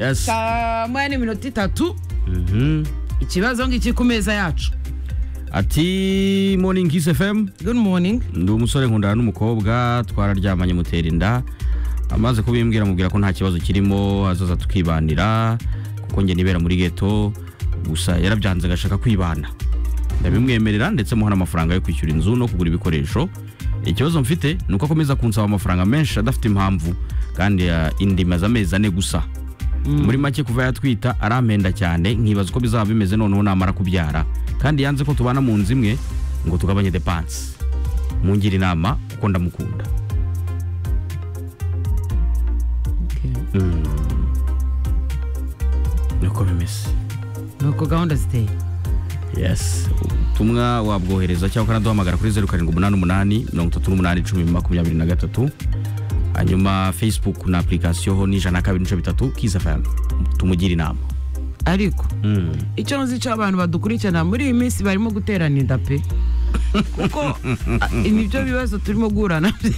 Yes. saa moya n'iminota itatu Mhm. ikibazo ngiki ku meza yacu ati morning kiss fm good morning ndi umusore nkundana n'umukobwa twararyamanye mutera inda amaze kubimbwira amubwira ko nta kibazo kirimo azaza tukibanira kuko njye nibera muri geto gusa yarabyanze agashaka kwibana ndabimwemerera ndetse muha n'amafaranga yo kwishyura inzu no kugura ibikoresho ikibazo mfite ni uko akomeza kunsaba amafaranga menshi adafite impamvu kandi ah, inda imaze amezi ane gusa muri make kuva yatwita arampenda cyane nkibaza uko bizaba bimeze noneho namara kubyara kandi yanze ko tubana mu nzu imwe ngo tugabanye depanse mungira inama kuko ndamukunda niko bimeze nuko gahunda ziteye yes ubutumwa wabwohereza cyangwa ukanaduhamagara kuri zeru karindwi umunani umunani mirongo itatu n'umunani icumi makumyabiri na gatatu hanyuma facebook na apurikasiyo n'ijana na kabiri n'ibice bitatu kiza fm tumugira inama ariko icyo nzi cyo abantu badukurikirana muri iyi minsi barimo guterana inda pe kuko a- nibyo bibazo turimo guhura nabyo